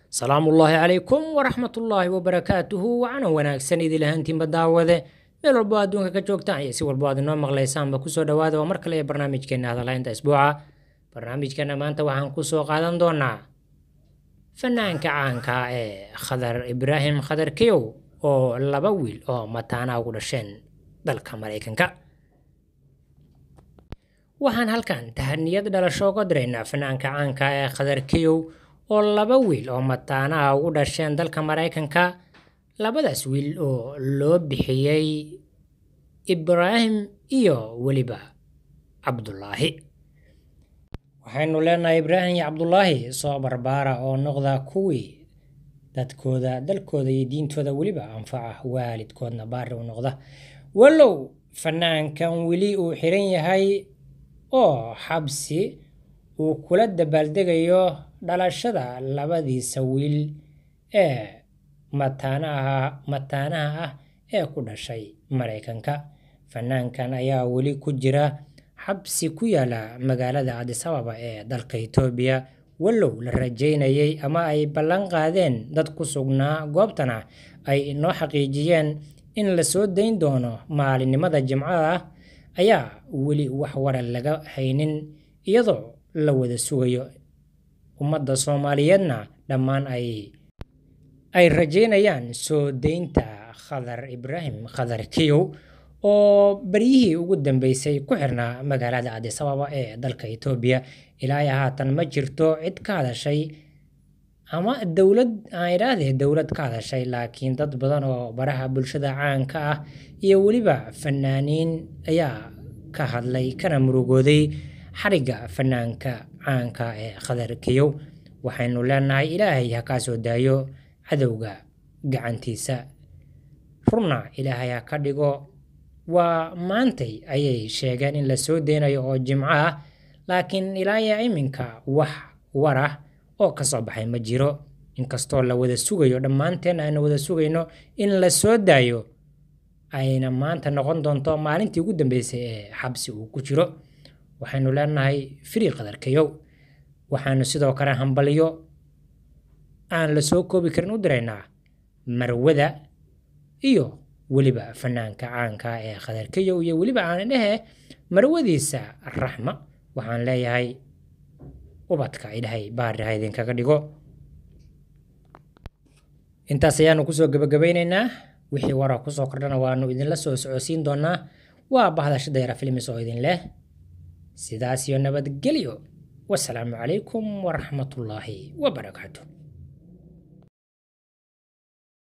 salaamullaahi calaykum waraxmatullaahi wabarakaatuhu wacana wanaagsan idil ahaantiinba daawade meel walbo adduunka ka joogtaan iyo si walbo aad inoo maqlaysaanba kusoo dhawaada waa mar kale ee barnaamijkeena hadalaynta isbuuca barnaamijkeena maanta waxaan kusoo qaadan doonaa fanaanka caanka ee khadar ibraahim khadar kiyow oo laba wiil oo mataana ugu dhasheen dalka maraykanka waxaan halkan tahaniyad dhalasho uga diraynaa fanaanka caanka ee khadar kiyow oo laba wiil oo mataanaha ugu dhasheen dalka maraykanka labadaas wiil oo loo bixiyey ibraahim iyo weliba cabdulaahi waxaynu leenahay ibraahim iyo cabdulaahi soo barbaara oo noqda kuwii dadkooda dalkooda iyo diintooda weliba anfaca waalidkoodna baari u noqda walow fanaankan weli uu xiran yahay oo xabsi uu kula dabaaldegayo dhalashada labadiisa wiil ee mataanaha mataanaha ah ee ku dhashay maraykanka fanaankan ayaa weli ku jira xabsi ku yaala magaalada cadisababa ee dalka itoobiya walow la rajeynayay ama ay ballan qaadeen dad ku sugnaa goobtana ay inoo xaqiijiyeen in la soo dayn doono maalinimada jimcada ah ayaa weli wax wara laga haynin iyadoo la wada sugayo ummadda soomaaliyeedna dhammaan ay ay rajeynayaan soo deynta khadar ibraahim khadar kiyow oo baryihii ugu dambeysay ku xirnaa magaalada cadisababa ee dalka itoobiya ilaa iyo haatan ma jirto cid ka hadashay ama dowlad aan idhaahdee dowlad ka hadashay laakiin dad badan oo baraha bulshada caanka ah iyo weliba fanaaniin ayaa ka hadlay kana murugooday xarigga fanaanka caanka ee khadar kiyow waxaynu leenahay ilaahay ha kaa soo daayo cadowga gacantiisa runna ilaahay ha ka dhigo waa maantay ayay sheegeen in la soo deynayo oo jimco ah laakiin ilaa iyo iminka wax war ah oo ka soo baxay ma jiro inkastoo la wada sugayo dhammaanteen aynu wada sugayno in la soo daayo ayna maanta noqon doonto maalintii ugu dambeysay ee xabsi uu ku jiro waxaynu leenahay frii qadarkayow waxaanu sidoo kale hambalyo aan la soo koobi karin u diraynaa marwada iyo weliba fanaanka caanka ee khadarkayow iyo weliba aan dhehe marwadiisa raxma waxaan leeyahay ubadka idhahay baariha idinkaga dhigo intaas ayaanu kusoo gebagabaynaynaa wixii waraa kusoo kordhana waanu idinla soo socodsiin doonaa waa bahda dayra filmis oo idin leh sidaas iyo nabadgelyo wasalaamu calaykum waraxmatullaahi wabarakaatu